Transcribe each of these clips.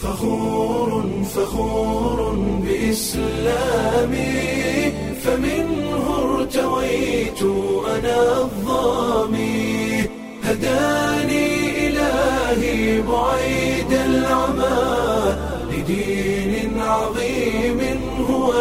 فخور فخور بإسلامي فمنه ارتويت أنا الظامي هداني إلهي بعيد العمى لدين عظيم هو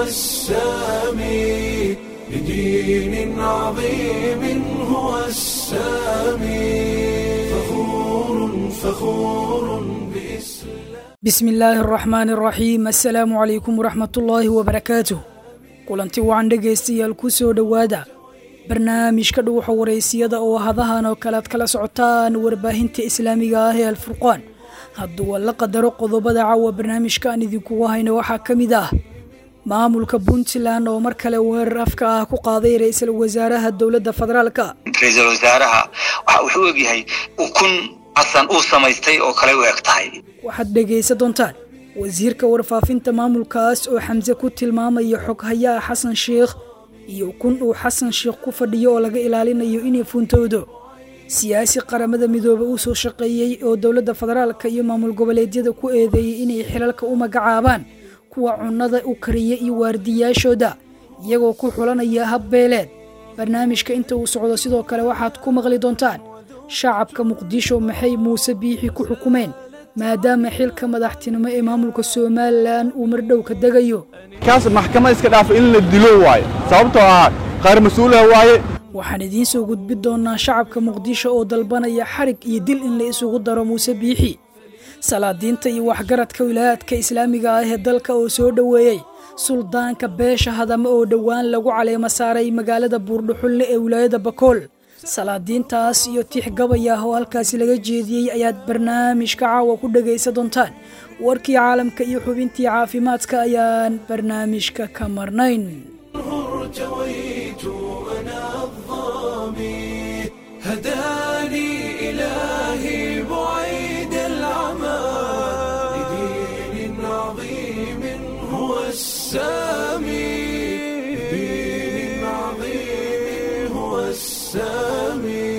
السامي لدين عظيم هو السامي فخور فخور بإسلام bismi illaahi araxmaani araxiim assalaamu calaykum waraxmatullaahi wabarakaatuh kulanti wacan dhegaystayaal ku soo dhowaada barnaamijka dhuuxa waraysiyada oo hadahan oo kale aad kala socotaan warbaahinta islaamiga ah ee alfurqaan hadduu la qadaro qodobada caawa barnaamijka aan idinkugu hayno waxaa ka mid ah maamulka puntland oo mar kale weerar afka ah ku qaaday ra-iisul wasaaraha dowladda federaalka ra-iisul wasaaraha waxa wuxuu ogyahay ukun xasan uu samaystay oo kale u eg tahay waxaad dhegaysan doontaan wasiirka warfaafinta maamulkaas oo xamse ku tilmaamaya xoghayaha xasan sheikh iyo kun uu xasan sheikh ku fadhiyo oo laga ilaalinayo inay fuuntoodo siyaasi qaramada midoobe uu soo shaqeeyey oo dowladda federaalka iyo maamul goboleedyada ku eedeeyey inay xilalka u magacaabaan kuwa cunnada u kariya iyo waardiyaashooda iyagoo ku xulanaya habbeeleed barnaamijka inta uu socdo sidoo kale waxaad ku maqli doontaan shacabka muqdisho maxay muuse biixi ku xukumeen maadaama xilka madaxtinimo ee maamulka somalilan uu mardhow ka degayo kaas maxkamad iska dhaafa in la dilo waaye sababtoo ah qaar mas-uulaha waaye waxaan idiin soo gudbi doonaa shacabka muqdisho oo dalbanaya xarig iyo dil in la isugu daro muuse biixi salaadiinta iyo waxgaradka wilaayadka islaamiga ah ee dalka oo soo dhoweeyey suldaanka beesha hadame oo dhowaan lagu caleemo saaray magaalada buurdhuxulle ee wilaayada bakool salaadiintaas iyo tix gabay ah oo halkaasi laga jeediyey ayaad barnaamijka caawa ku dhegaysan doontaan warkii caalamka iyo xubintii caafimaadka ayaan barnaamijka ka marnayn ارتويت أنا الظامي هداني إلهي بعيد العمى لدين عظيم هو السامي لدين عظيم هو السامي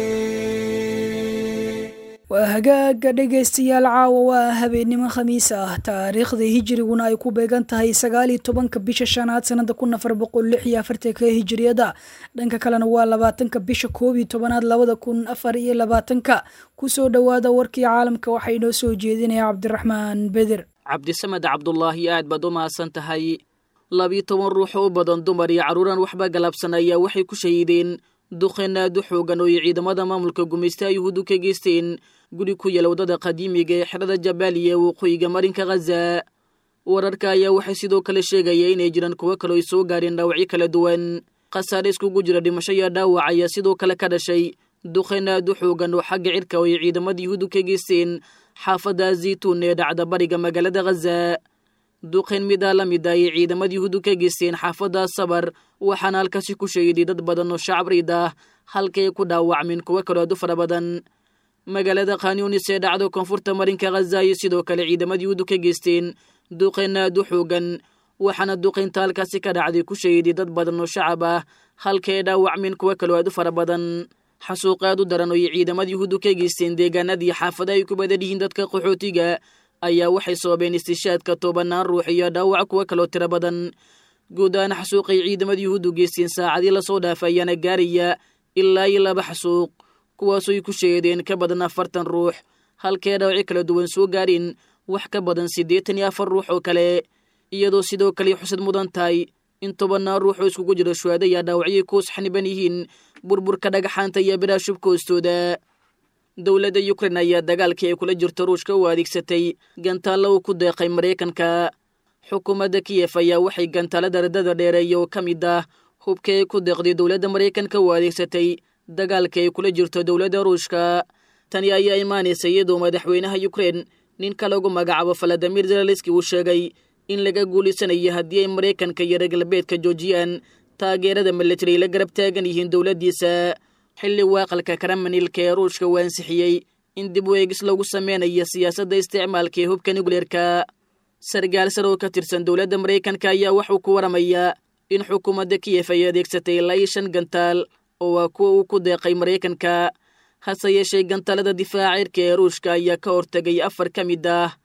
waa hagaaga dhegaystayaal caawa waa habeennimo khamiis ah taariikhda hijiriguna ay ku beegan tahay sagaaliyo tobanka bisha shanaad sanada kun afar boqol lix iyo afartanka hijiriyada dhanka kalena waa labaatanka bisha koob iyo tobanaad labada kun afar iyo labaatanka kusoo dhowaada warkii caalamka waxaa inoo soo jeedinaya cabdiraxmaan beder cabdisamed cabdulaahi aad baad u mahadsan tahay labiyo toban ruux oo u badan dumar iyo carruuran waxba galabsan ayaa waxay ku shahiideen duqeen aad u xoogan oo ay ciidamada maamulka gumaystaha yuhuuddu ka geysteen guri ku yaala waddada qadiimiga ee xerada jabaaliya waqooyiga marinka khaza wararka ayaa waxay sidoo kale sheegaya inay jiraan kuwo kaleo ay soo gaareen dhaawacyo kala duwan khasaare iskugu jira dhimasho iyo dhaawac ayaa sidoo kale ka dhashay duqeen aad u xoogan oo xagga cirka oo ay ciidamada yuhuuddu ka geysteen xaafadda zaytuun ee dhacda bariga magaalada khaza duqeen midaa la mid ah ay ciidamada yuhuuddu ka geysteen xaafadda sabar waxaana halkaasi ku sheeday dad badan oo shacab riid ah halkay ku dhaawacmeen kuwo kaloo aad u fara badan magaalada khanyunis ee dhacdo koonfurta marinka khaza iyo sidoo kale ciidamada yuhuuddu ka geysteen duqeen aad u xoogan waxaana duqeynta halkaasi ka dhacday ku sheeday dad badan oo shacab ah halkay dhaawacmeen kuwo kaloo aad u fara badan xasuuq aad u daran oo ay ciidamada yuhuuddu ka geysteen deegaanadii xaafada ay ku badan yihiin dadka qaxootiga ayaa waxay sababeen istishaadka tobanaan ruux iyo dhaawac kuwo kaloo tiro badan guud ahaan xasuuqay ciidamada yuhuuddu geysteen saacadii lasoo dhaafay ayaana gaaraya ilaa iyo laba xasuuq kuwaasoo ay ku sheedeen ka badan afartan ruux halkee dhaawacyo kala duwan soo gaareen wax ka badan siddeetan iyo afar ruux oo kale iyadoo sidoo kale xusad mudan tahay in tobanaan ruux oo iskugu jiro shuhaada ayaa dhaawacyay kuus xaniban yihiin burburka dhagaxaanta iyo biraa shubka hoostooda dowladda yukrein ayaa dagaalkii ay kula jirto ruushka u adeegsatay gantaalla uu ku deeqay maraykanka xukuumadda kiyef ayaa waxay gantaalada radada dheereeya oo ka mid ah hubka ay ku deeqday dowladda maraykanka u adeegsatay dagaalka ay kula jirto dowladda ruushka tani ayaa imaanaysa iyadoo madaxweynaha yukrein ninka lagu magacaabo valadimir zelenski uu sheegay in laga guulaysanayo haddii ay maraykanka iyo reer galbeedka joojiyaan taageerada militari la garab taagan yihiin dowladdiisa xilli waaqalka karamanilka ee ruushka uu ansixiyey in dib u eegis lagu sameynayo siyaasadda isticmaalka ee hubka nukleerka sargaal sar oo ka tirsan dowladda maraykanka ayaa waxuu ku waramayaa in xukuumadda kiyef ay adeegsatay ilaa iyo shan gantaal oo waa kuwa uu ku deeqay maraykanka hase yeeshee gantaalada difaaca cirka ee ruushka ayaa ka hortegay afar ka mid ah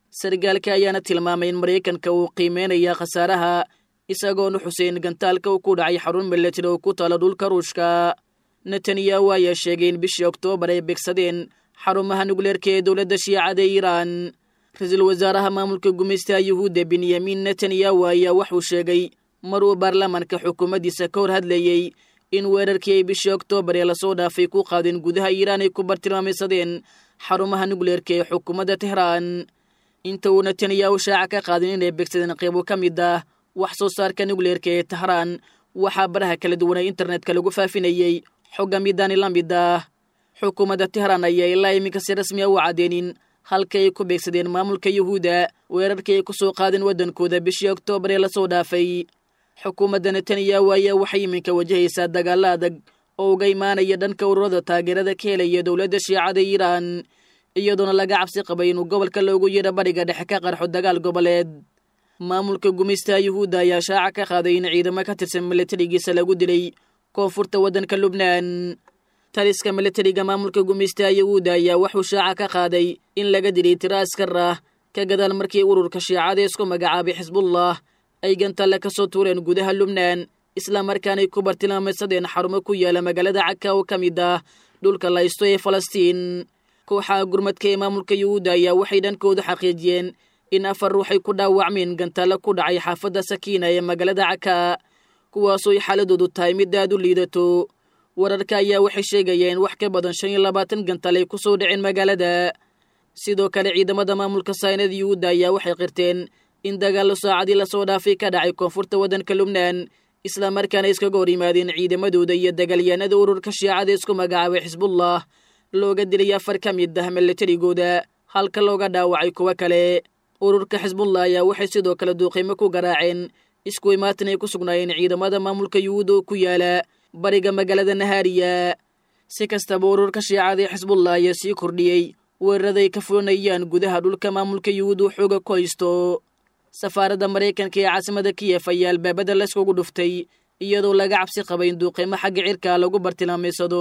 sargaalka ayaana tilmaamay in maraykanka uu qiimeynaya khasaaraha isagoona xuseyn gantaalka uu ku dhacay xarun milatari oo ku taala dhulka ruushka netanyahu ayaa sheegay in bishii oktoobar ay beegsadeen xarumaha nukleerka ee dowladda shiicada iiraan ra-iisul wasaaraha maamulka gumaystaha yuhuudda benyamin netanyahu ayaa waxuu sheegay mar uu baarlamaanka xukuumaddiisa ka hor hadlayey in weerarkii ay bishii oktoobar ee lasoo dhaafay ku qaadeen gudaha iiraan ay ku bartilmaamaysadeen xarumaha nukleerka ee xukuumadda tehraan inta uu netanyahu shaaca ka qaadin inay beegsadeen qeybo ka mid ah wax soo saarka nukleerka ee tehraan waxaa baraha kala duwanay internetka lagu faafinayey xogga midaani la mid ah xukuumadda tehraan ayaa ilaa iminka si rasmi a u caddeenin halka ay ku beegsadeen maamulka yuhuudda weerarkii ay ku soo qaadeen waddankooda bishii oktoobar ee lasoo dhaafay xukuumadda netanyahu ayaa waxay iminka wajahaysaa dagaalla adag oo uga imaanaya dhanka ururada taageerada ka helaya dowladda shiicada iiraan iyadoona laga cabsi qabay inuu gobolka loogu yeedho bariga dhexe ka qarxo dagaal goboleed maamulka gumaystaha yuhuudda ayaa shaaca ka qaaday in ciidamo ka tirsan milatarigiisa lagu dilay koonfurta waddanka lubnaan taliska milatariga maamulka gumaystaha yuhuudda ayaa wuxuu shaaca ka qaaday in laga dilay tiro askar ah ka gadaal markii ururka shiicada isku magacaabay xisbullah ay gantalle ka soo tuureen gudaha lubnaan islamarkaanay ku bartilmaamaysadeen xarumo ku yaala magaalada caka oo ka mid ah dhulka laysto ee falastiin kooxaha gurmadka ee maamulka yuhuudda ayaa waxay dhankooda xaqiijiyeen in afar ruuxay ku dhaawacmeen gantalle ku dhacay xaafadda sakiina ee magaalada caka kuwaasoo ay xaaladoodu tahay mid aad u liidato wararka ayaa waxay sheegayeen wax ka badan shan iyo labaatan gantal ay ku soo dhaceen magaalada sidoo kale ciidamada maamulka saynada yuhuudda ayaa waxay qirteen in dagaallo saacadii lasoo dhaafay ka dhacay koonfurta waddanka lubnaan islamarkaana iskaga hor yimaadeen ciidamadooda iyo dagaalyahanada ururka shiicada isku magacaabay xisbullah looga dilay afar ka mid ah milatarigooda halka looga dhaawacay kuwo kale ururka xisbullah ayaa waxay sidoo kale duuqiimo ku garaaceen isku imaatan ay ku sugnaayeen ciidamada maamulka yuhuud oo ku yaala bariga magaalada nahaariya si kastaba ururka shiicada ee xisbullah ayaa sii kordhiyey weeraraday ka fulanayaan gudaha dhulka maamulka yuhuud uu xooga ku haysto safaaradda maraykanka ee caasimada kiyef ayaa albaabada layskugu dhuftay iyadoo laga cabsi qabay in duuqiimo xagga cirka lagu bartilmaamaysado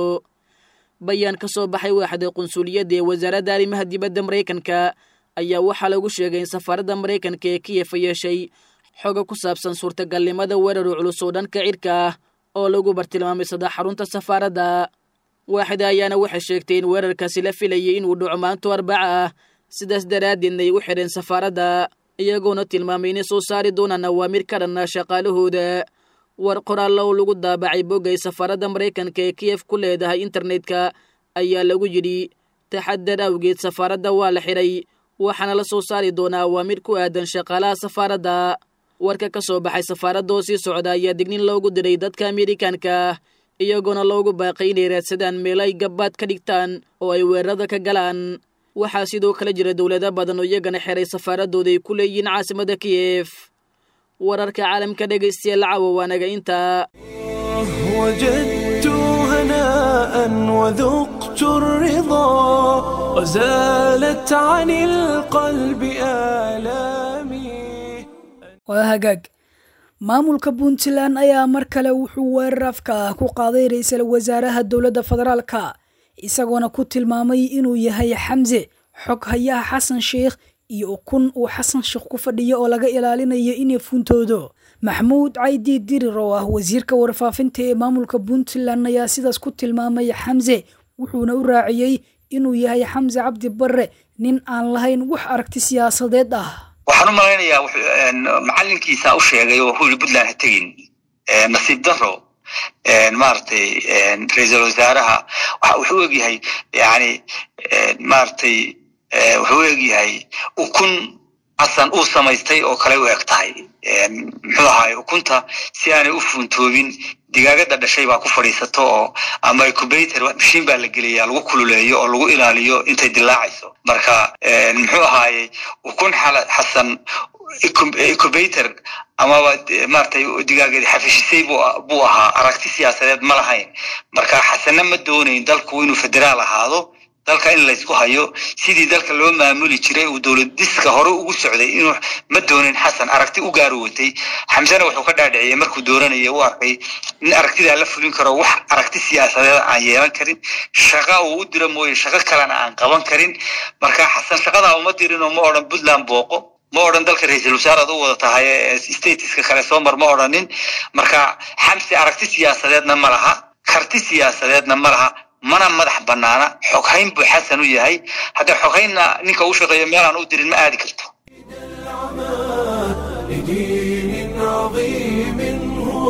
bayaan ka soo baxay waaxda qunsuliyadda ee wasaaradda arrimaha dibadda maraykanka ayaa waxaa lagu sheegay in safaaradda maraykanka ee kiyef yeeshay xoga ku saabsan suurtagalnimada weerar culus oo dhanka cirka ah oo lagu bartilmaamaysada xarunta safaaradda waaxda ayaana waxay sheegtay in weerarkaasi la filayay inuu dhaco maanto arbaca ah sidaas daraaddeedna ay u xidheen safaaradda iyagoona tilmaamay inay soo saari doonaan awaamir ka dhanna shaqaalahooda war qoraallo oo lagu daabacay boggay safaaradda maraykanka ee kiyef ku leedahay internetka ayaa lagu yidhi taxadar awgeed safaaradda waa la xidhay waxaana la soo saari doonaa awaamir ku aadan shaqaalaha safaaradda warka ka soo baxay safaaradda oo sii socda ayaa dignin loogu diray dadka amerikanka iyagoona loogu baaqay inay raadsadaan meel ay gabbaad ka dhigtaan oo ay weerarada ka galaan waxaa sidoo kale jira dowlado badan oo iyagana xeray safaaradooda ay ku leeyihiin caasimada kiyef wararka caalamka dhegaystayaal caawa waanaga intaa وجدت هناء وذقت الرضا وزالت عن القلب آلامي waa hagaag maamulka puntland ayaa mar kale wuxuu weerar afka ah ku qaaday ra-iisul wasaaraha dowladda federaalka isagoona ku tilmaamay inuu yahay xamse xog hayaha xasan sheikh iyo ukun uu xasan sheekh ku fadhiyo oo laga ilaalinayo inay fuuntoodo maxmuud caydi dirir oo ah wasiirka warfaafinta ee maamulka puntland ayaa sidaas ku tilmaamay xamse wuxuuna u raaciyey inuu yahay xamse cabdi barre nin aan lahayn wax aragti siyaasadeed ah waxaan u malaynayaa macalinkiisa u sheegay oo huli puntland ha tegin nasiib daro maaragtay ra-iisul wasaaraha wuxuu egyahay yani maaragtay wuxuu egyahay ukun xasan uu samaystay oo kale u eg tahay muxuu ahaay ukunta si aanay u fuuntoobin digaagada dhashay baa ku fadhiisato oo ama incubator mashiin baa la geliyaa lagu kululeeyo oo lagu ilaaliyo intay dilaacayso marka muxuu ahaaye ukun xasan incubator amaba maratay digaageedi xafishisay buu ahaa aragti siyaasadeed ma lahayn marka xasana ma doonayn dalku inuu federaal ahaado dalka in laysku hayo sidii dalka loo maamuli jiray uu dowlad diska hore ugu socday inuu ma doonin xasan aragti u gaari watay xamsena wuxuu ka dhaadhiciyey markuu dooranayay u arkay in aragtidaa la fulin karo wax aragti siyaasadeed aan yeelan karin shaqa uu u diro mooye shaqo kalena aan qaban karin marka xasan shaqadaa uma dirinoo ma odhan puntland booqo ma odhan dalka ra-iisul wasaaraad u wada tahay statiska kale soo mar ma odhanin marka xamse aragti siyaasadeedna ma laha karti siyaasadeedna ma laha mana madax banaana xoghayn buu xasan u yahay hadda xoghaynna ninka u shaqeeyo meelaan u dirin ma aadi karto لدين عظيم هو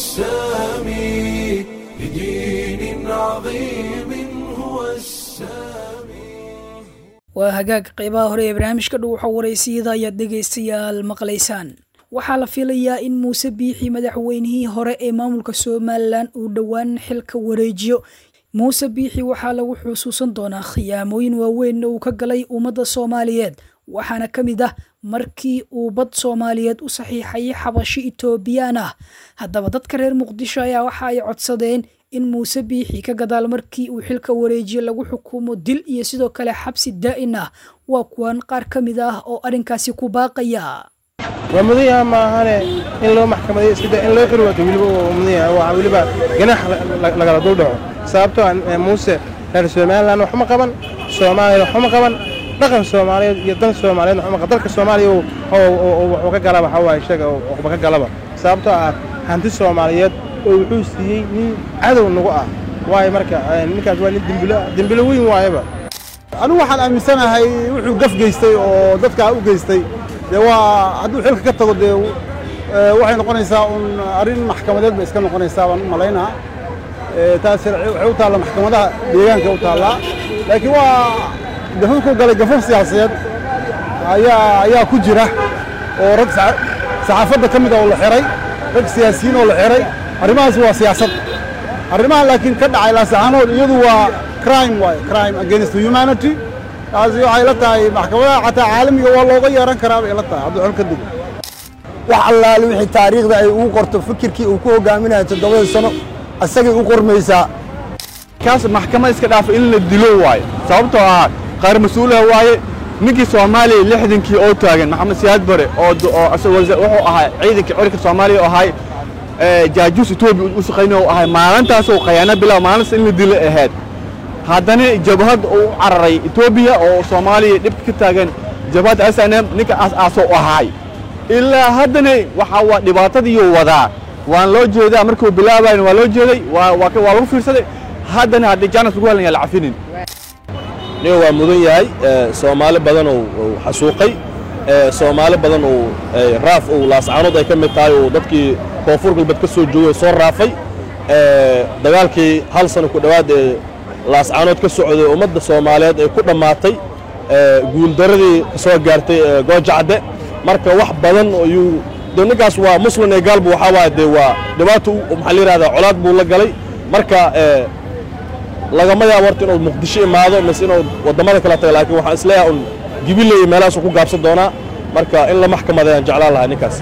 السامي لدين عظيم هو السامي waa hagaag qaybaha hore ee barnaamijka dhow waxa waraysiyada ayaad dhegaystayaal maqlaysaan waxaa la filayaa in muuse biixi madaxweynihii hore ee maamulka somalilan uu dhowaan xilka wareejiyo muuse biixi waxaa lagu xusuusan doonaa khiyaamooyin waaweyn uu ka galay ummadda soomaaliyeed waxaana ka mid ah markii uu bad soomaaliyeed u saxiixayay xabashi etoobiyaan ah haddaba dadka reer muqdisho ayaa waxa ay codsadeen in muuse biixi ka gadaal markii uu xilka wareejiye lagu xukumo dil iyo sidoo kale xabsi daa'in ah waa kuwan qaar ka mid ah oo arrinkaasi ku baaqaya waa mudan yaha maahane in loo maxkamadeyo iskada in loo xiri waato weliba waa mudan yahay waa weliba ganax lagala dul dhaco sababtoo ah muuse reer somaliland waxuma qaban soomaaliya waxuma qaban dhaqan soomaaliyeed iyo dan soomaaliyeed waxuma qaban dalka soomaaliya wuxuu ka galaba waxaa waaye sheega waxba ka galaba sababtoo ah hanti soomaaliyeed oo wuxuu siiyey nin cadow nagu ah waayo marka ninkaas waa nin dembilo dembilo weyn waayaba anigu waxaan aaminsanahay wuxuu gaf geystay oo dadkaa u geystay dee waa hadduu xilka ka tago dee waxay noqonaysaa un arrin maxkamadeed bay iska noqonaysaa baan u malaynaa taas waxay u taalla maxkamadaha deegaanka u taallaa laakiin waa gafuufku galay gafuuf siyaasadeed ayaa ayaa ku jira oo rag saxaafadda ka mid a oo la xiray rag siyaasiyiin oo la xiray arrimahaas waa siyaasad arrimahan laakiin ka dhacay laasaxaanood iyadu waa crime waaye crime against humanity taasi waxay la tahay maxkamadaha xataa caalamiga waa looga yeeran karaa bay la tahay hadduu xol ka dego wax allaale wixii taariikhda ay ugu qorto fikirkii uu ku hogaaminayo toddobada sano asagay u qormaysaa kaas maxkamad iska dhaafa in la dilo waaye sababtoo ah qaar mas-uulaha waaye ninkii soomaaliya lixdankii oo taagan maxamed siyaad bare oo wuxuu ahaa ciidanka cirka soomaaliya oo ahay jaajuus etoobiya u shaqaynay oo ahay maalintaasoo khayaano bilaw maalintaas in la dilo ahayd haddana jabhad uu u cararay etoobiya oo soomaaliya dhibka ka taagan jabhadda s n m ninka aas-aasoo ahay ilaa haddana waxaa waa dhibaatadiiyuu wadaa waan loo jeedaa markuu bilaabayn waa loo jeeday waa lagu fiirsaday haddana haddii jaanas lagu helan yaa la cafinin niga waa mudan yahay soomaali badan uu xasuuqay soomaali badan uu raaf uu laascaanood ay ka mid tahay uu dadkii koonfur galbeed ka soo joogay soo raafay dagaalkii hal sano ku dhowaad ee laascaanood ka socday ummadda soomaaliyeed ay ku dhammaatay guuldaradii ka soo gaartay goojacadde marka wax badan ayuu de ninkaas waa muslim ee gaalbu waxaa waaya dee waa dhibaato maxaa la yidhahdaa colaad buu la galay marka lagama yaabo horta inuu muqdisho imaado mise inuu waddamada kala taga laakiin waxaan isleeyahay un gibiley meelahaasuu ku gaabsan doonaa marka in la maxkamadayaan jeclaan lahaa ninkaas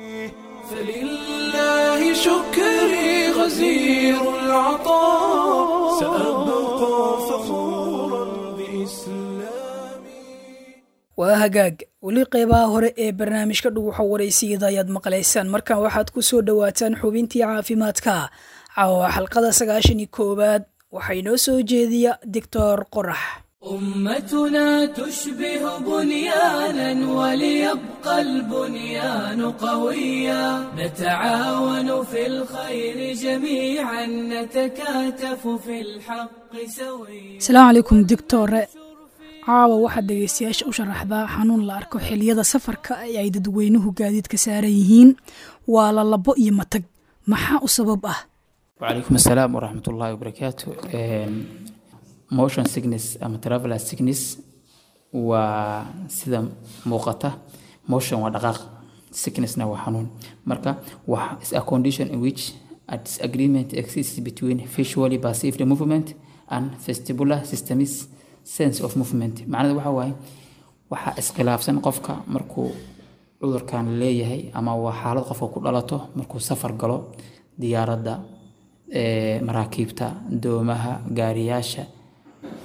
فلله شكري غزير العطاء سأبقى فخورا بإسلامي waa hagaag weli qeybaha hore ee barnaamijka dhuguxa waraysiyada ayaad maqlaysaan markan waxaad ku soo dhowaataan xubintii caafimaadka caawa xalqada sagaashan iyo koowaad waxaa inoo soo jeediya doctor qorax أمتنا تشبه بنيانا وليبقى البنيان قويا نتعاون في الخير جميعا نتكاتف في الحق سويا asalaamu calaykum doctore caawa waxaad dhegaystayaasha u sharaxdaa xanuun la arko xiliyada safarka ee ay dadweynuhu gaadiidka saaran yihiin waa lalabo iyo matag maxaa u sabab ah وعليكم السلام ورحمة الله وبركاته motion sickness ama traveler sickness waa sida muuqata motion waa dhaqaaq sicknessna waa xanuun marka wax is a condition in which a disagreement exists between visually perceived movement and vestibular system's sense of movement macnada waxa waaye waxaa iskhilaafsan qofka markuu cudurkan leeyahay ama waa xaalad qofka ku dhalato markuu safar galo diyaaradda maraakiibta doomaha gaariyaasha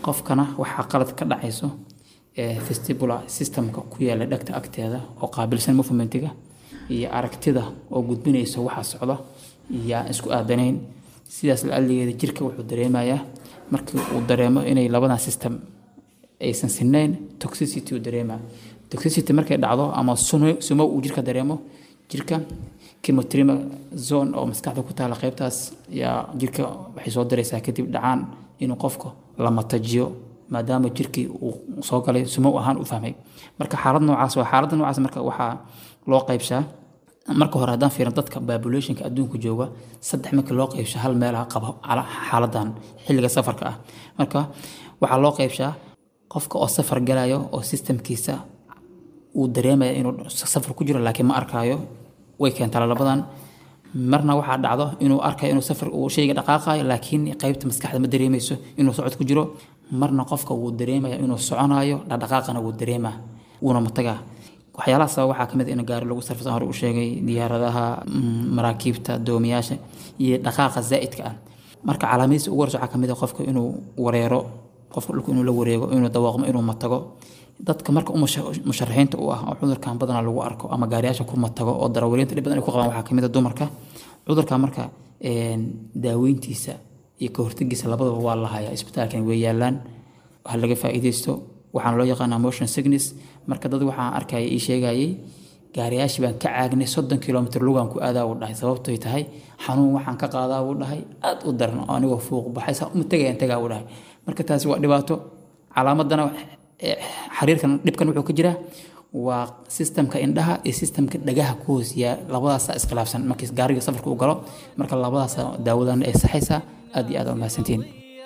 qofkana waxaa qalad ka dhacayso vestibular systemka ku yaala dhegta agteeda oo qaabilsan movementiga iyo aragtida oo gudbinaysa waxa socda yaa isku aadanayn sidaas la-aligeeda jirka wuxuu dareemayaa markii uu dareemo inay labadan system aysan sinayn toxicity uu dareemaa toxicity markay dhacdo ama sumo uu jirka dareemo jirka chemotrima zone oo maskaxda ku taala qaybtaas yaa jirka waxay soo daraysaa kadib dhacaan inuu qofka la matajiyo maadaama jirkii uu soo galay sumow ahaan u fahmay marka xaalad noocaas waa xaaladda noocaas marka waxaa loo qaybshaa marka hore haddaan fiirin dadka populationka adduunka jooga saddex marka loo qaybsho hal meelaha qaba xaaladan xilliga safarka ah marka waxaa loo qaybshaa qofka oo safar galayo oo systemkiisa uu dareemaya inuu safar ku jiro laakiin ma arkaayo way keentaa labadan marna waxaa dhacdo inuu arkayo inuu safar uu shayga dhaqaaqayo laakiin qaybta maskaxda ma dareemayso inuu socod ku jiro marna qofka wuu dareemaya inuu soconayo dhaqdhaqaaqana wuu dareemaa wuuna matagaa waxyaalaha sabab waxaa kamid in gaari lagu sarfisa hore u sheegay diyaaradaha maraakiibta doomiyaasha iyo dhaqaaqa zaa'idka ah marka calaamadiisa ugu horeysa waxaa kamid ah qofka inuu wareero qofka dhulka inuu la wareego inuu dawaaqmo inuu matago dadka marka musharaxiinta u ah oo cudurkan badanaa lagu arko ama gaariyaasha ku matago oo darawaliinta dhib badan ay ku qabaan waxaa kamid ah dumarka cudurka marka daaweyntiisa iyo ka hortagiisa labadaba waa la hayaa isbitaalkan way yaalaan ha laga faa'iidaysto waxaana loo yaqaanaa motion sickness marka dad waxaan arkaya ii sheegayay gaariyaashii baan ka caagnay soddon kilomitr lugaan ku aadaa uu dhahay sababtoy tahay xanuun waxaan ka qaadaa uu dhahay aad u daran oo anigoo fuuq baxay saa uma tegayaan tagaa uu dhahay marka taasi waa dhibaato calaamadana xiriirkan dhibkan wuxuu ka jiraa waa sistemka indhaha iyo sistemka dhagaha ku hoosiyaa labadaasa iskhilaafsan markii gaariga safarka u galo marka labadaasa daawadan ay saxaysaa aad iyo aad aa mahadsantihiin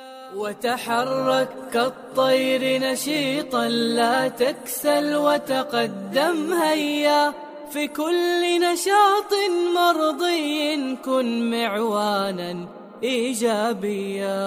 وتحرك كالطير نشيطا لا تكسل وتقدم هيا في كل نشاط مرضي كن معوانا ايجابيا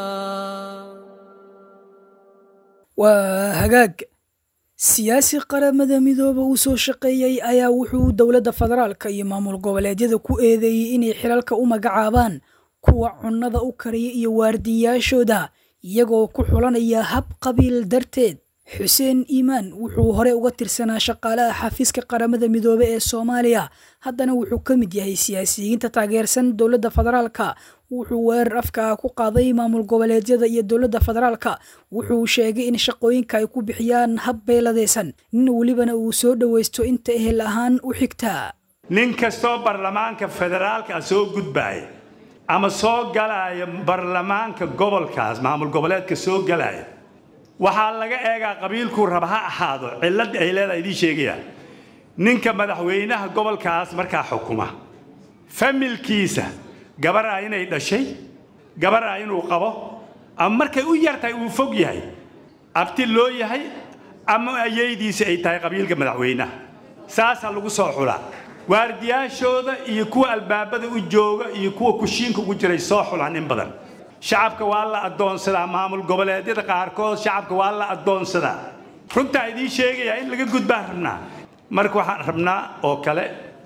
waa hagaag siyaasi qaramada midooba uu soo shaqeeyey ayaa wuxuu dowladda federaalka iyo maamul goboleedyada ku eedeeyey inay xilalka u magacaabaan kuwa cunnada u kariya iyo waardiyaashooda iyagoo ku xulanaya hab qabiil darteed xuseen iimaan wuxuu hore uga tirsanaa shaqaalaha xafiiska qaramada midoobe ee soomaaliya haddana wuxuu ka mid yahay siyaasiyiinta taageersan dowladda federaalka wuxuu weerar afka ku qaaday maamul goboleedyada iyo dowladda federaalka wuxuu sheegay in shaqooyinka ay ku bixiyaan hab beeladaysan nin welibana uu soo dhowaysto inta ehel ahaan u xigtaa nin kastoo baarlamaanka federaalka soo gudbaya ama soo galaya baarlamaanka gobolkaas maamul goboleedka soo galaya waxaa laga eegaa qabiilkuu raba ha ahaado cilladda ay leedahay idiin sheegaya ninka madaxweynaha gobolkaas markaa xukuma familkiisa gabaraa inay dhashay gabaraa inuu qabo ama markay u yartahay uu fog yahay abti loo yahay ama ayaydiisi ay tahay qabiilka madaxweynaha saasaa lagu soo xulaa waardiyaashooda iyo kuwa albaabada u jooga iyo kuwa kushiinka ugu jiray soo xulaan in badan shacabka waa la addoonsadaa maamul goboleedyada qaarkood shacabka waa la addoonsadaa runtaa idiin sheegayaa in laga gudbaan rabnaa marka waxaan rabnaa oo kale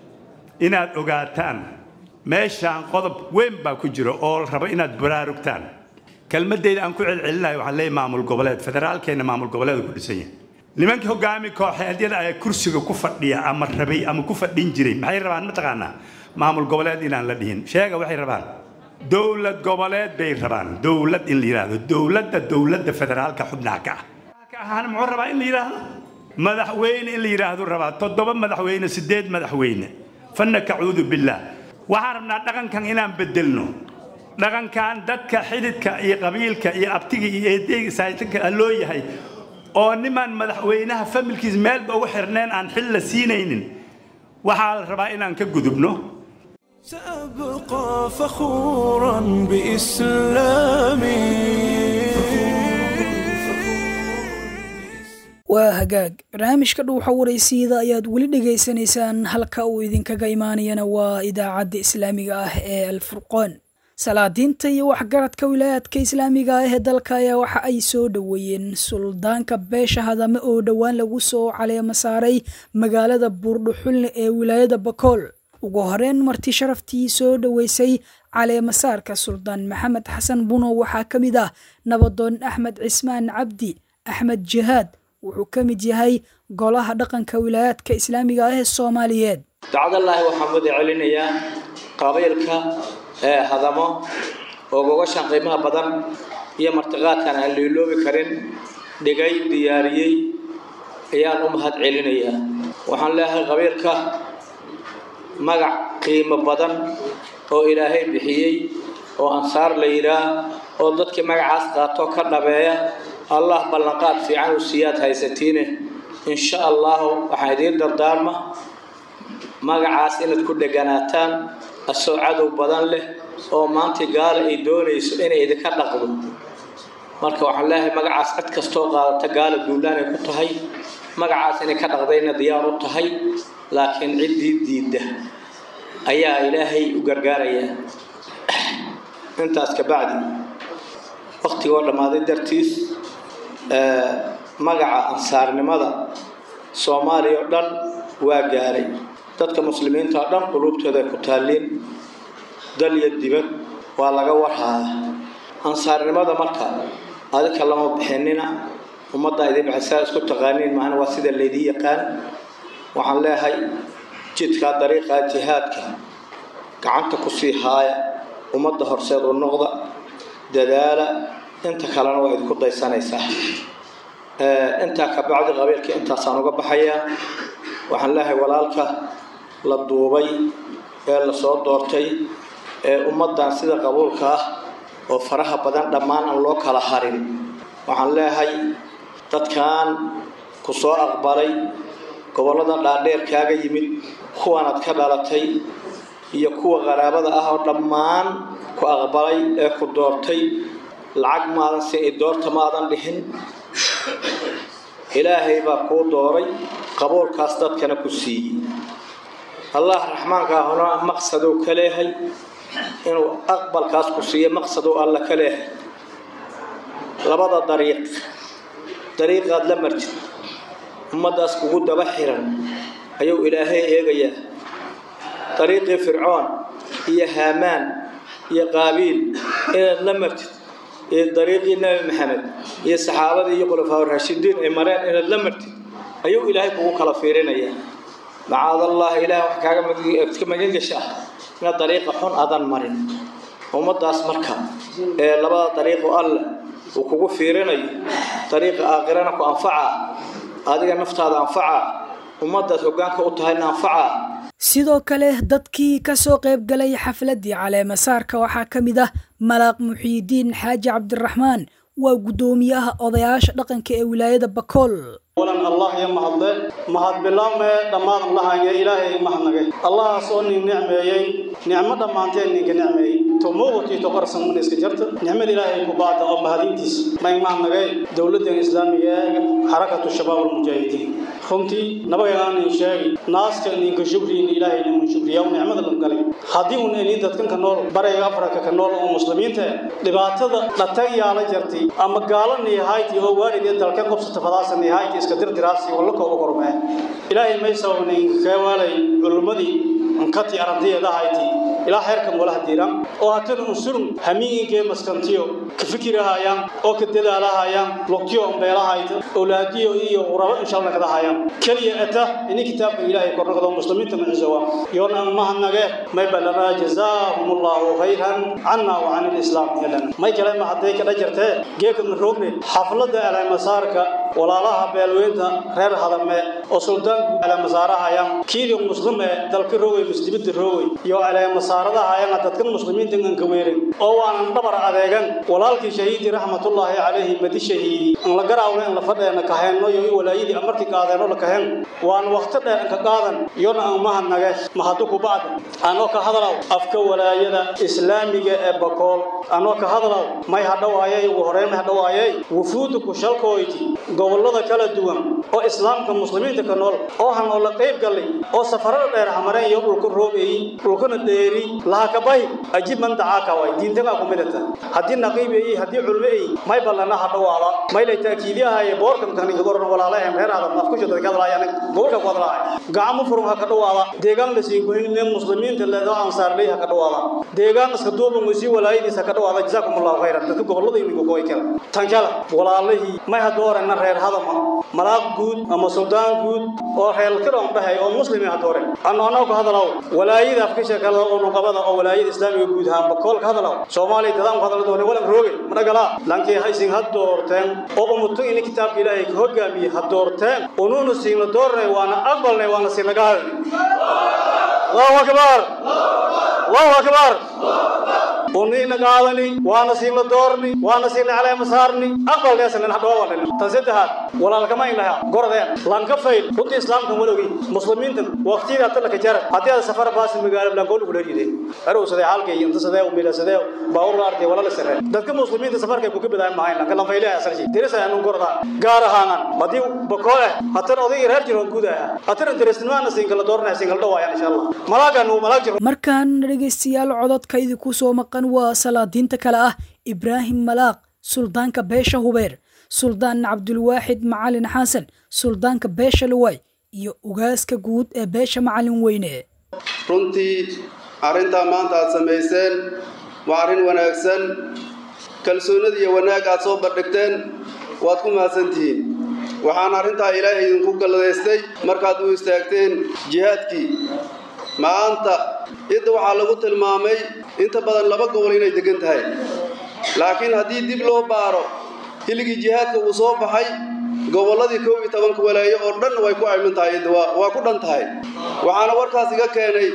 inaad ogaataan meeshaan qodob weyn baa ku jira oo la rabo inaad baraarugtaan kelmadeyda aan ku celcelinayo waxaan leeyahay maamul goboleed federaalkeenna maamul goboleeda ku dhisan yahay nimankii hogaami kooxeedyada ayaa kursiga ku fadhiya ama rabay ama ku fadhin jiray maxay rabaan mataqaanaa maamul goboleed inaan la dhihin sheega waxay rabaan dowlad goboleed bay rabaan dowlad in la yidhaahdo dowladda dowladda federaalka xubnaha ka ah ka ahaana muxuu rabaa in la yidhaahdo madaxweyne in la yidhaahdo rabaa toddoba madaxweyne sideed madaxweyne fanna kacuudu billaah waxaan rabnaa dhaqankan inaan bedelno dhaqankan dadka xididka iyo qabiilka iyo abtiga iyo eedeyga saatanka loo yahay oo nimaan madaxweynaha familkiis meelba ugu xirneen aan xil la siinaynin waxaa la rabaa inaan ka gudubno سأبقى فخورا بإسلامي waa hagaag barnaamijka dhuuxa waraysiida ayaad weli dhegaysanaysaan halka uu idinkaga imaanayana waa idaacadda islaamiga ah ee alfurqoon salaadiinta iyo waxgaradka wilaayaadka islaamiga ah ee dalka ayaa waxa ay soo dhoweeyeen suldaanka beesha hadame oo dhowaan lagu soo caleemo saaray magaalada buurdhuxulne ee wilaayada bakool ugu horeyn marti sharaftii soo dhoweysay caleemasaarka suldaan maxamed xasan buno waxaa ka mid ah nabadoon axmed cismaan cabdi axmed jihaad wuxuu ka mid yahay golaha dhaqanka wilaayaadka islaamiga ah ee soomaaliyeed dacdallaahi waxaan wada celinayaa qabiilka ee hadamo oo gogashan qiimaha badan iyo martiqaadkan aan liiloobi karin dhigay diyaariyey ayaan u mahad celinayaa waxaan leeyahay qabiilka magac qiimo badan oo ilaahay bixiyey oo ansaar la yidhaah oo dadkii magacaas qaato ka dhabeeya allah ballanqaad fiican u siiyaad haysatiine insha allahu waxaan idiin dardaarma magacaas inaad ku dheganaataan asoo cadow badan leh oo maanta gaala ay doonayso inay idinka dhaqdo marka waxaan leeyahay magacaas cid kastoo qaadata gaala duulaan ay ku tahay magacaas inay ka dhaqdayna diyaar u tahay laakiin ciddii diidda ayaa ilaahay u gargaarayaa intaas kabacdi waktigoo dhammaaday dartiis magaca ansaarnimada soomaaliya oo dhan waa gaaray dadka muslimiinta oo dhan quluubtooda ay ku taalliin dal iyo dibad waa laga warhaaya ansaarnimada marka adika lama bixinina ummadda idin bixisaa isku taqaaniin maahana waa sida laydii yaqaan waxaan leeyahay jidkaa dariiqa jihaadka gacanta ku sii haaya ummadda horseed u noqda dadaala inta kalena waa idinku daysanaysaa intaa kabacdi qabiilka intaasaan uga baxayaa waxaan leeyahay walaalka la duubay ee lasoo doortay ee ummaddan sida qabuulka ah oo faraha badan dhammaan aan loo kala harin waxaan leeyahay dadkan ku soo aqbalay gobollada dhaadheer kaaga yimid kuwanaad ka dhalatay iyo kuwa qaraabada ah oo dhammaan ku aqbalay ee ku doortay lacag maadan si i doorta maadan dhihin ilaahay baa kuu dooray qabuulkaas dadkana ku siiyey allah raxmaanka ahuna maqsadou ka leehay inuu aqbalkaas ku siiyo maqsadou alla ka leehay labada dariiq dariiqaad la martid ummaddaas kugu daba xiran ayuu ilaahay eegayaa dariiqii fircoon iyo haamaan iyo qaabiil inaad la martid iyo dariiqii nebi maxamed iyo saxaabadii iyo khulafaa raashidiin ay mareen inaad la martid ayuu ilaahay kugu kala fiirinayaa macaadallah ilaah wax kaaga ka magan gasha ah inaad dariiqa xun adan marin ummaddaas marka ee labada dariiqo alle uu kugu fiirinayo dariiqa aakhirana ku anfaca adiga naftaada anfaca ummaddaad hoggaanka u tahayna anfaca sidoo kale dadkii ka soo qayb galay xafladdii caleemasaarka waxaa ka mid ah malaaq muxiidiin xaaji cabdiraxmaan waa guddoomiyaha odayaasha dhaqanka ee wilaayada bakool walan allah ya mahadle mahad bilaabmee dhammaan lahaya ilaahay mahadnagay allahaas oo nin nicmeeyey nicmo dhammaanteen ninka nicmeeyey tomuuqatii toqorsan mun iska jarta nicmada ilaahay ku baada oo mahadintiis may mahadnagay dowladdan islaamiga ee xarakatu shabaab almujaahidiin runtii nabagaanin sheegi naaska ninka shukriin ilaahay nimun shukriya u nicmada lan galay haddii un inin dadkan ka nool barayga afrika ka nool oo muslimiinta dhibaatada dhatay yaala jartay ama gaala niyahayti oo waalid ee dalka qobsata fadaasa niyahayti iska dirdiraasi walla kooba kormee ilaahay may sababnin keewaalay culummadii ankati arantiyada hayti ilaa xeerkan walaha diiran oo hatana unsurun hamiinkee maskantiyo ka fikirahayaan oo ka dadaalahayaan lugtiyo ombeelahayta awlaadiyo iyo qurabo inshallah kada hayaan kaliya ata ini kitaabka ilaahay kornaqdo muslimiinta macisowa yoona mahadnage may balana jazaahum allahu khayran cana wa can lislaam yelan may kale ma hadday kadha jirtee geeka maroogne xafladda alamasaarka walaalaha beelweynta reer hadame oo suldaanku alamasaarahayaan kiidii muslime dalka roogay muslimida roogay iyo alamasaaradahaayana dadkan muslimiinta aan ka weerin oo waanan dhabar adeegan walaalkii shahiidi raxmatullaahi calayhi madi shahiidi aan la garaawna in la fadheena kaheenno iyo walaayadii markii qaadeenno la kaheen waan waqti dheer ka qaadan iyona aan mahadnage mahadu ku bacda anoo ka hadalaw afka walaayada islaamiga ee bakool anoo ka hadalaw may hadhawaayay ugu horeyn may hadhawaayay wufuudu ku shalkooyti gobollada kala duwan oo islaamka muslimiinta ka nool oo han oo la qayb galay oo safarada dheer hamareen iyo dhulka roobeeyey dhulkana dheeri laha ka bahi ajib man dacaaka way diintaga ku midata haddii naqiib beeyey haddii culmo ay may ballana ha dhawaada may lay taakiidiyahaye boorkan kaninka goran walaalahem reer aadam afkusha dadka hadlaayaan gobolka ku hadlaaya gacmo furum ha ka dhawaada deegaan la siin goyne muslimiinta leedo ansaarley ha ka dhawaada deegaan iska duuban wasi walaayadiisa ka dhawaada jazaakumullahu khayran dadka gobolada imiga kooy kale tan kale walaalihii may ha doorena reer hadama malaaq guud ama suldaan guud oo reer kiroon dhahay oo muslimi ha doore anno annagu ka hadalaw walaayada afkisha kale oo nuqabada oo walaayada islaamiga guud ahaan bakool ka hadalaw soomaaliya dadaan ku hadala doone walan rooge madhagala lankii haysin ha doorteen oo umutu ini kitaabka ilaahay ka hogaamiye ha doorteen unuuna siina doornay waana aqbalnay waana siinaga hadalnay allahu akbar allahu akbar ونينا قادني وانا سينا دورني وانا سينا على مسارني أقبل ناس من حدوا ولا تنسيتها ولا لك ما إنها قردين لان كفيل كنت إسلام كم ولوي مسلمين تن وقتي ذات لك جرى هذا السفر باس مقال بلان قول ولا جدي أرو سده حالك ينت سده وميلا سده باور لارتي ولا لسره دتك مسلمين تسفر كيف كوكب بداية معين لكن لما فيله أسرع شيء درس أنو قردا قارة هانان بدي بقوله هتر أضيع رهر جرون كودا هتر أنت رسمنا نسينكلا دورنا سينكلا دوايا إن شاء الله ملاك أنو ملاك جرون markaan dhegaystayaal cododkaydi ku soo maqan waa salaadiinta kale ah ibraahim malaaq suldaanka beesha hubeer suldaan cabdulwaaxid macalin xasan suldaanka beesha luway iyo ugaaska guud ee beesha macalin weyne runtii arrintaa maanta aad samayseen waa arrin wanaagsan kalsoonida iyo wanaag aad soo bandhigteen waad ku mahadsantihiin waxaan arrintaa ilaahay idinku galladaystay markaad u istaagteen jihaadkii maanta cidda waxaa lagu tilmaamay inta badan laba gobol inay degan tahay laakiin haddii dib loo baaro hiligii jihaadka uu soo baxay gobolladii kow iyo tobanka walaayo oo dhan way ku ayman tahay cidda waa waa ku dhan tahay waxaana warkaas iga keenay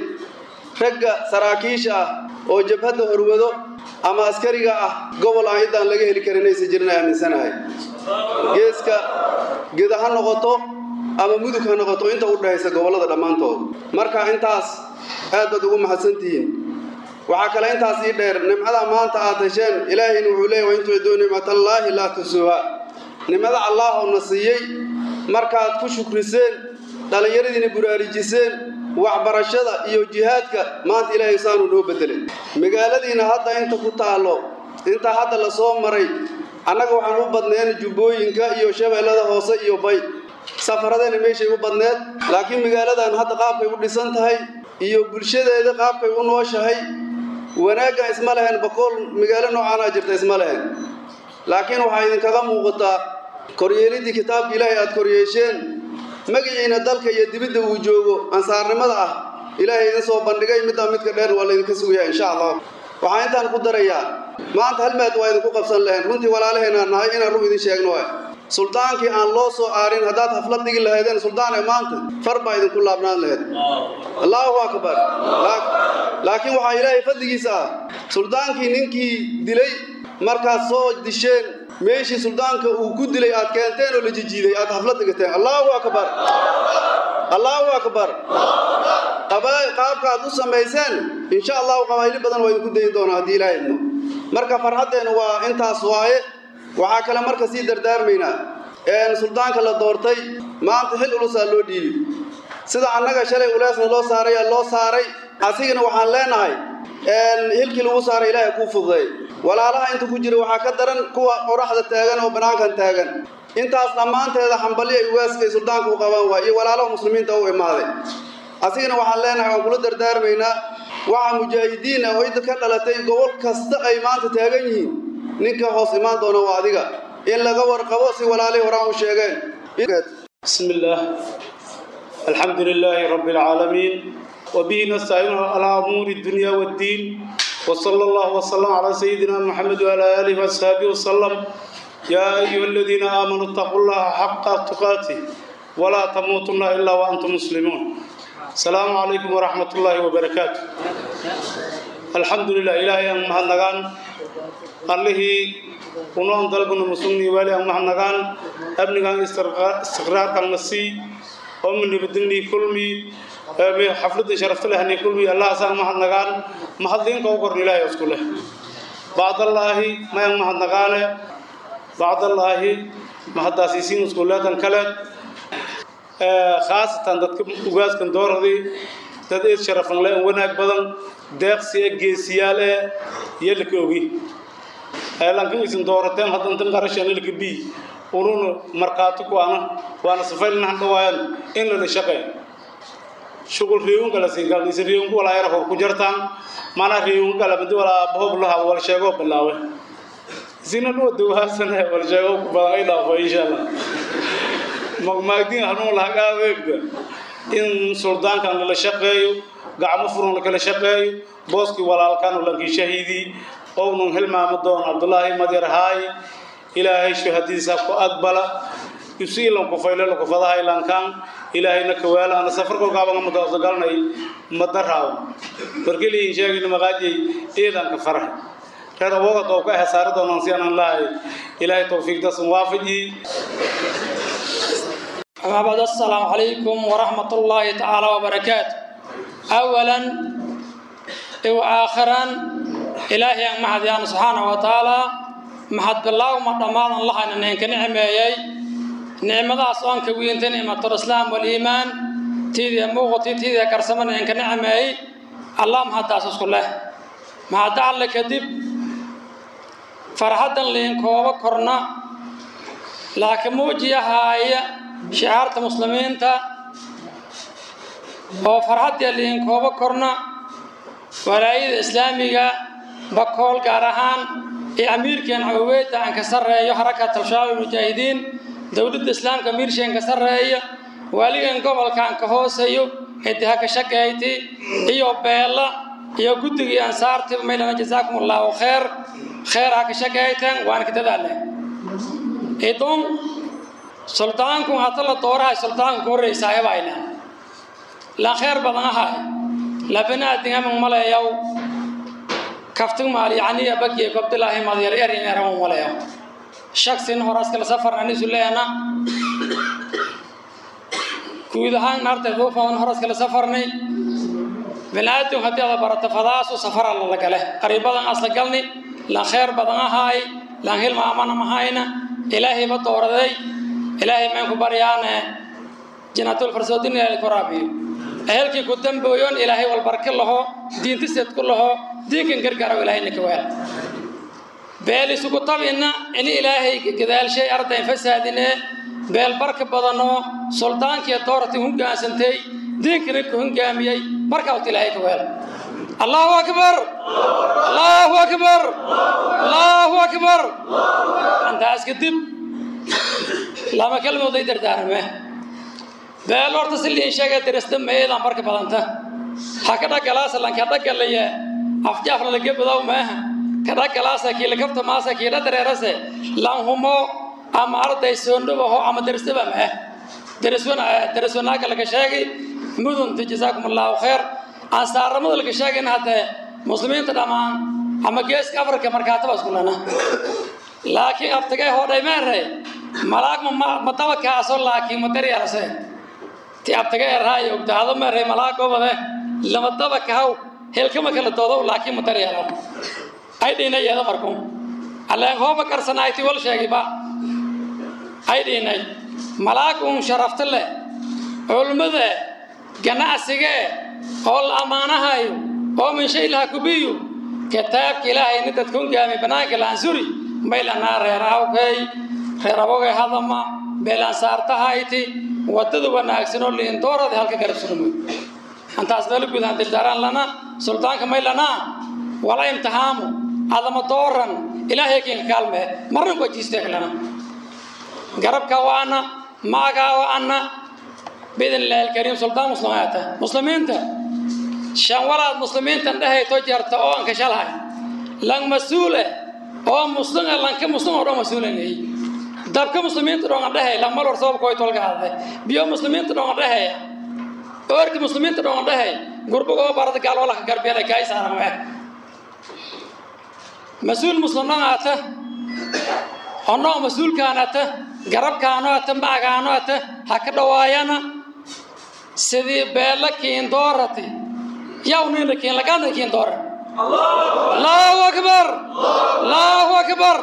ragga saraakiisha ah oo jabhadda horwado ama askariga ah gobol aan ciddaan laga heli karin aysan jirin aaminsanahay geeska geda ha noqoto ama mudug ha noqoto inta u dhexaysa gobollada dhammaantood marka intaas aad baad ugu mahadsantihiin waxaa kale intaas ii dheer nimcada maanta aad hesheen ilaahayna wuxuu leeyahy wa in tuciduu nicmatallaahi laa tusuuha nimcada allaahoo na siiyey markaad ku shukriseen dhallinyaradiina buraarujiseen waxbarashada iyo jihaadka maanta ilaahay saanuu noo bedelay magaaladiina hadda inta ku taallo inta hadda la soo maray annaga waxaan u badneen jubbooyinka iyo shabeellada hoose iyo bay safaradeena meeshay u badneed laakiin magaaladan hadda qaabkay u dhisan tahay iyo bulshadeeda qaabkay u nooshahay wanaaggan isma lehen bakool magaalo noocaanaa jirta isma lehen laakiin waxaa idinkaga muuqataa koryeelidii kitaabka ilaahay aad koryeesheen magaciina dalka iyo dibidda uu joogo ansaarnimada ah ilaahay idin soo bandhigay middaa midka dheer waa laydinka sugayaa insha allah waxaan intaan ku darayaa maanta hal maad waa idinku qabsan lahayn runtii walaalaheenaa nahay inaan rug idin sheegno waay suldaankii aan loo soo aarin haddaad haflad dhigi lahaydeen suldaan ee maanta far baa idinku laabnaan lahayd allaahu akbar laakiin waxaa ilaahay fadligiisa ah suldaankii ninkii dilay markaad soo disheen meeshii suldaanka uu ku dilay aad keenteen oo la jijiiday aad haflad dhigateen allaahu akbar allaahu akbar qaabka aad u samayseen insha allahu qabaayli badan waa idinku dayin doonaa haddii ilaahay idmo marka farxaddeennu waa intaas waaye waxaa kale marka sii dardaarmaynaa suldaanka la doortay maanta xil ulusaa loo dhiibi sida annaga shalay uleesna loo saaray loo saaray asigana waxaan leenahay hilkii lagu saaray ilaahay kuu fududay walaalaha inta ku jira waxaa ka daran kuwa qoraxda taagan oo banaankan taagan intaas dhammaanteeda xambali ay ugaaskay suldaanka u qabaan waay iyo walaalaha muslimiinta u imaaday asigana waxaan leenahay waan kula dardaarmaynaa waxa mujaahidiin ah oo idda ka dhalatay gobol kasta ay maanta taagan yihiin ninka hoos imaan doona waa adiga in laga warqabo si walaalihii horaan u sheegeen بسم الله الحمد لله رب العالمين وبه نستعين على أمور الدنيا والدين وصلى الله وسلم على سيدنا محمد وعلى آله وصحبه وسلم يا أيها الذين آمنوا اتقوا الله حق تقاته ولا تموتن إلا وأنتم مسلمون السلام عليكم ورحمة الله وبركاته الحمد لله إلهي أن مهنغان الله ونوان دلقنا مسلمي والي أن مهنغان أبنغان استقرار كان نسي ومن بدني كلمي حفلة شرفت له أني كلمي الله سان مهنغان مهدين كوكر إلهي أسكله بعد الله ما ين مهنغان بعد الله مهداسيسين أسكولات كلت khaasatan dadka ugaaskan dooradii dad eed sharafan le wanaag badan deeqsi e geesiyaal e iyo laka ogi lankan isin doorateen haddantan qarashanilka bi ununa markhaati ku ana waana safaylnahan dhawaayan in lala shaqeeyo shugul riiwun kala siin kala isin riiwun wala yar hor ku jartaan mana riiwun kala mid wala bob la hal wal sheego bilaawe isina no duwaasana wal sheego ku badan ay dhaafo insha Allah magmaagdiin hanuu la hagaadeegda in suldaankan lala shaqeeyo gacmo furan kala shaqeeyo booskii walaalkan lankii shahiidii ownun hilmaamo doon cabdulaahi madyar haay ilaahay shuhadiisa ku aqbala yusiilan ku faylo ku fadaha ilankan ilaahayna ka weela ana safar kolkaaba ma doorto galnay madaraaw markii in sheegin maqaajay eedan ka farax reer awoga doo ka hesaaro doonaan si aan lahay ilaahay tawfiiqdaas waafaji أما بعد السلام عليكم ورحمة الله تعالى وبركاته أولا وآخرا إلهي أن محد سبحانه وتعالى محد بالله ومرمان الله أن إنك نعمة نعمة أصلا كوين نعمة الإسلام والإيمان تيدي موغتي تيدي كرسمان إنك نعمة الله محد أساس كله محد على كذب فرحة لإنك وكرنا لكن موجية هاي shicaarta muslimiinta oo farxaddii liin koobo korna walaayada islaamiga bakool gaar ahaan ee amiirkeen cawaweedda aan ka sarreeyo xarakat al-shabaab mujaahidiin dowladda islaamka amiirsheen ka sarreeya waaligan gobolka aan ka hooseeyo ciddiha ka shaqeeyti iyo beella iyo guddigii ansaartiba maylana jazaakum allahu kheer kheer ha ka shaqeeyteen waan ka dadaaleen idun suldaanku hata la doorahay suldaanku ka horreysaayo bayna la kheer badan ahay labanaadin aman maleeyaw kaftig maal yacni abagiye gobdilaahi madyar erin eraman maleeyaw shaksin horaskala safarna nisu leena guud ahaan naartay duufan horaskala safarnay binaadam haddii ada barato fadaasu safara lala gale qariibadan asla galni lan kheer badan ahaay lan hilmaamana mahayna ilaahayba dooraday ilaahay maan ku baryaane janaatul farsoodin ilaahay ku raabiyo ehelkii ku dambooyon ilaahay walbarka laho diintiseed ku laho diinkan gargaaro ilaahayna ka weel beel isugu tabina ini ilaahay gadaalshay ardayn fasaadine beel barka badanoo suldaankiiyo doorati hogaansantay diinkana ku hogaamiyey markaa wata ilaahay ka weel allahu akbar allahu akbar allahu akbar intaas kadib lama kalmood ay dardaarme beel horta si liin sheega dirista meedan barka badanta ha ka dhagalaasa lan ka dhagalaya afjaafna laga badaw maaha ka dhagalaasa kii lakabta maasa kii dhadareerase lan humo ama arday soondhubaho ama darisaba maa dariswana dariswanaaga laga sheegay mudunta jazaakum allahu khayr ansaaramada laga sheegayna haddee muslimiinta dhammaan ama geeska afrika markaataba iskulana laakiin abtagay hodhay meere malaag ma dabakaaso laakiin ma daryaalase ti abtagay eraayo ogdaado meere malaag gobode lama dabakahaw helkama kala doodow laakiin ma daryaalo ay dhiinay yeeda markun alleen hooba karsanayti wal sheegiba ay dhiinay malaag uun sharafta leh culmada ganacsigee oo la ammaanahayo oo min shay laha kubiyu kitaabka ilaahayni dadka ungaami banaanka laansuri maylanaa reer awkay reer abogay hadama beelansaartahayti wadada wanaagsan oo liindoorada halka garab surmo antaas meelo gudahan dildaaraan lana suldaanka maylanaa wala imtihaamu adama dooran ilaahay kiinka kaalmee marna ku ajiisteeklana garabka waana maagaa waana biidn illaahi alkariim suldaan muslimiinta muslimiinta shan walaad muslimiintan dhahay to jarta oo aan kashalahay lang mas-uule oo muslim lanka muslim oo dhan mas-uulan yahay dabka muslimiinta dhoonga dhahay lang mal war sababka way tolka hadlay biyo muslimiinta dhoonga dhahay oorki muslimiinta dhoonga dhahay gurbaga oo barada gaal wala ka garbeela kaay saaran waa mas-uul muslimnaan ata onoo mas-uulkaan ata garabkaano ata macgaano ata ha ka dhawaayana sidii beella kiin doorati yaw nina kiin lagana kiin doora allahu akbar allahu akbar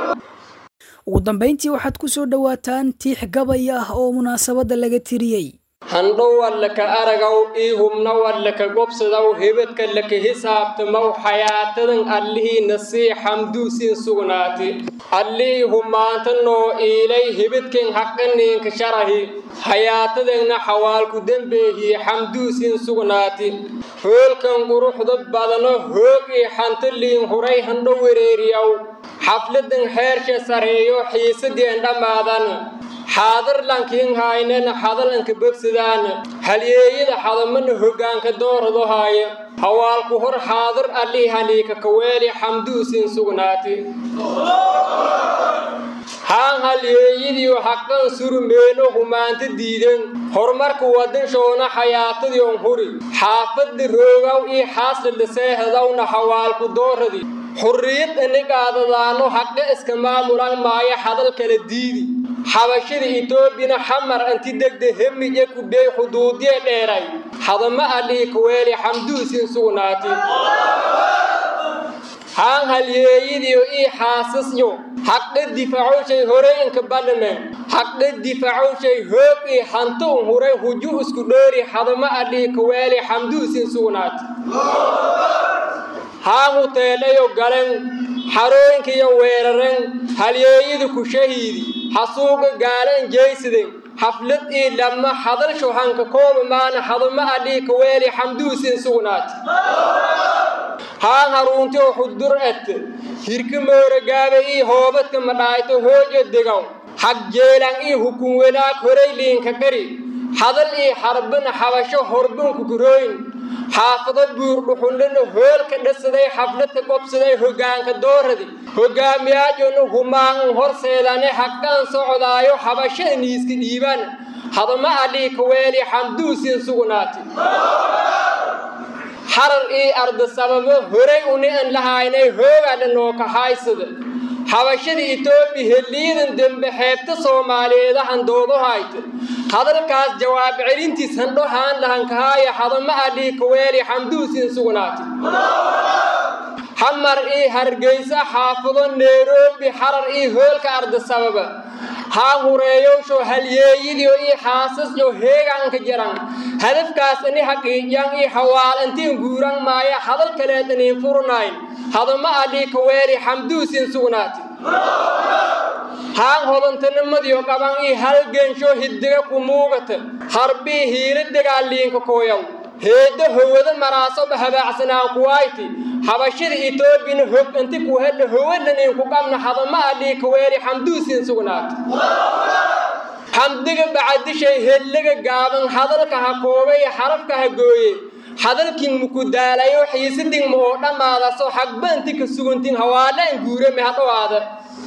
ugu dambayntii waxaad ku soo dhowaataan tiix gabay ah oo munaasabadda laga tiriyey handhow wallaka aragaw ii hubna wallaka gobsadaw hebadka laka hisaabtamaw xayaatadan allihiina sii xamduusiin sugnaati allihii humaanta noo iilay hebadken haqaniinka sharahi hayaatadeenna xawaalku dembeehii xamduusiin sugnaati hoolkan quruxda badano hoog ii xantaliin huray handho wereeriyaw xafladan heersha sareeyo xiisadeen dhammaadan xaadar lankiin haynena xadalanka bogsadaan halyeeyada xadamana hoggaanka doorado haayo hawaalku hor xaadar allii haliika kaweeli xamduusiin sugnaati haan halyeeyadiiyo haqan surmeeno humaanta diidan horumarka wadanshoona xayaatadiion huri xaafadda roogaw ii xaasladha seehadawna hawaalku dooradi xurriyad inigaadadaano haqe iska maamulan maayo hadal kala diidi xabashada etoobiyana xamar anti degde hemije kudhey xuduudiye dheeray hadama allii kaweeli xamduusin sugnaati haan halyeeyadiyo ii xaasasyo haqdhe difacowshay horey inka badhame haqdhe difacowshay hoog ii hanto un huray huju isku dhoori hadama allii kaweeli xamduusin sugnaati haan huteelayo galen xarooyinkiyo weeraren halyeeyadu ku shahiidi xasuuqa gaalan jeysiden xaflad ii dhamma hadalsho hanka kooba maana hadama allii kaweeli xamduusin sugnaati haan haruuntiyo xudur et hirka mooragaabe ii hoobadka madhaayto hoojo degaw xag jeelan ii hukun wanaag horay liinka qari hadal ii xarbana xabasho horbunku kurooyin xaafado buurdhuxundhana hoolka dhasaday xafladka gobsaday hoggaanka dooradi hoggaamiyaajona humaan horseedane haqaan socdaayo xabasho iniiska dhiibaan hadama allii kaweeli xamduusin sugnaati xarar ii arda sababo horay uni an lahaynay hoogaadha nooka haaysada xabashada etoobiya heliyadan dembe xeebta soomaaliyeedahan doodo hayta hadalkaas jawaab celintiis handho haan lahankahaaya hadama allii kaweeli xamduusin sugnaati xamar ii hargeysa xaafado nairobi xarar ii hoolka arda sababa haa hureeyowsho halyeeyadiyo ii xaasasyo heegaanka jaran hadafkaas ini haqiijan ii hawaal intiin guuran maaya hadal kaleed iniin furnayn hadama allii kaweeli xamduusin sugnaati haan hodantanimadiyo qaban ii halgensho hiddiga ku muugata harbii hiila dagaaliinka kooyaw heeddo howada maraasoba habaacsanaan kuwayti xabashada etoobiyana hog inti ku hedha howadhaniin ku qabna hadama allii kaweeli xamduusin sugnaata xamdiga bacadishay hedlaga gaaban hadalka ha koobay xarafka ha gooye hadalkin muku daalayo xiisidin ma oo dhammaadaso xagba inti ka sugantin hawaalaan guurame hadhowaada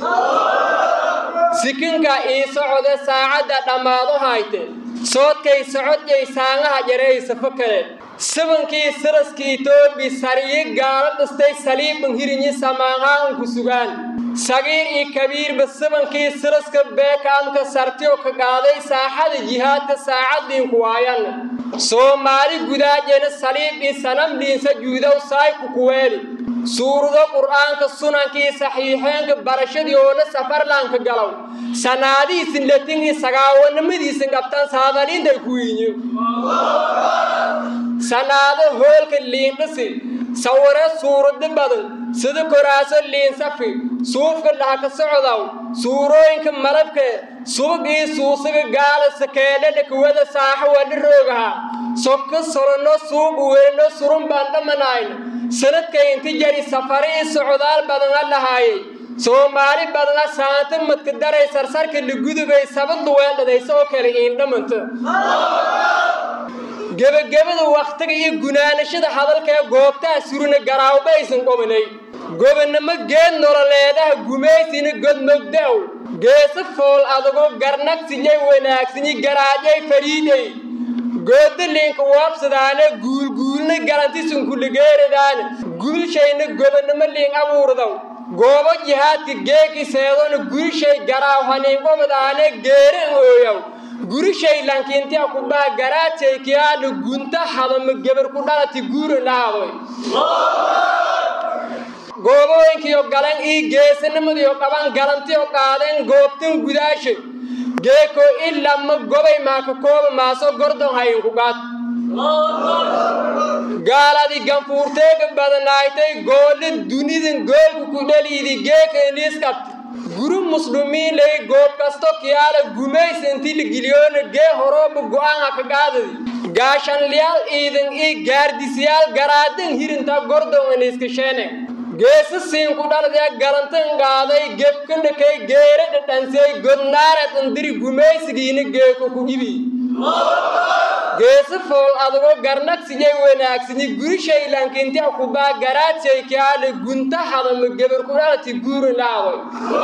sikinka ii socode saacadda dhammaado hayte soodkay socodjay saangaha jaraysa fakale sabankii siraska etoobi sariyi gaalo dhistay saliiban hirinyi samaanhaan ku sugaan sagiir iyo kabiirba sabankii siraska beekaamka sartiyo ka qaaday saaxada jihaadka saacadiinku waayan soomaali gudaajena saliib iyo sanamdhiinsa juudow saayku kuweeli suurado qur'aanka sunankii saxiixeenka barashadiyoona safarlaanka galow sanaadiisin latingi sagaawanimadiisin qabtan saadaliintay ku yiinyo sanaado hoolka liindhisi sawire suurado badan sida koraaso liinsafi suufka dhahka socdaw suurooyinka malabke subagii suusaga gaala sakeedhadha kuwada saaxo wadha roogaha sokka solonno suuq weyno surun baan dhamanayn sanadkay inti jari safare ii socdaal badana lahaayay soomaali badana saanta madka daray sarsarka lagudubay sabaddu weeldhadaysa oo kale iindhamanta gebagabada wakhtiga iyo gunaanashada hadalka ee goobtaha surina garaawba aysan qobanay gobonnimo geed nololeedaha gumaysina godmogdaw geesa fool adagoo garnagsinyay wanaagsanyi garaajay fariiday goodaliinka waabsadaane guulguulna galantisunkuligeeridaane gulshayna gobonnimo liin abuurdaw goobo jihaadka geeki seedona gurishay garaaw haniinqobadaane geeran ooyaw gurishay lankiintia kubaa garaajaykiyaadha gunta hadama gebar ku dhalati guura lahaadoy goobooyinkiyo galan ii geesanimadiyo qaban galantiyo qaadeen goobtan gudaasha geeko ilama gobay maaka kooba maaso gordon hayinku qaad gaaladi ganfuurteega badanaaytay goolle dunidan goolku ku dhaliidi geeka iniiskabti guru muslumiin lay goob kasto kiyaala gumaysanti ligiliyoona gee horooba go'aan haka qaadadi gaashanliyaal iidan ii gaardisiyaal garaadan hirinta gordon iniiskasheene geesa siinku dhaladee galantan qaaday gebkandhakay geere dhadhansey godnaareed andiri gumaysigiina geeko ku ibi geesa fool adago garnagsiyay wanaagsani guri shaylankinti akubaa garaadsay kaale gunta hadama gebar ku dhalati guurin laadoy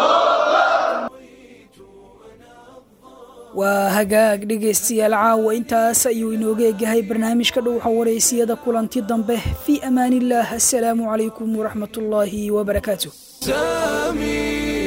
waa hagaag dhegaystayaal caawa intaas ayuu inooga egahay barnaamijka dhowxa wareysiyada kulanti dambe fii amaanillaah assalaamu calaykum waraxmatullaahi wabarakaatu سامي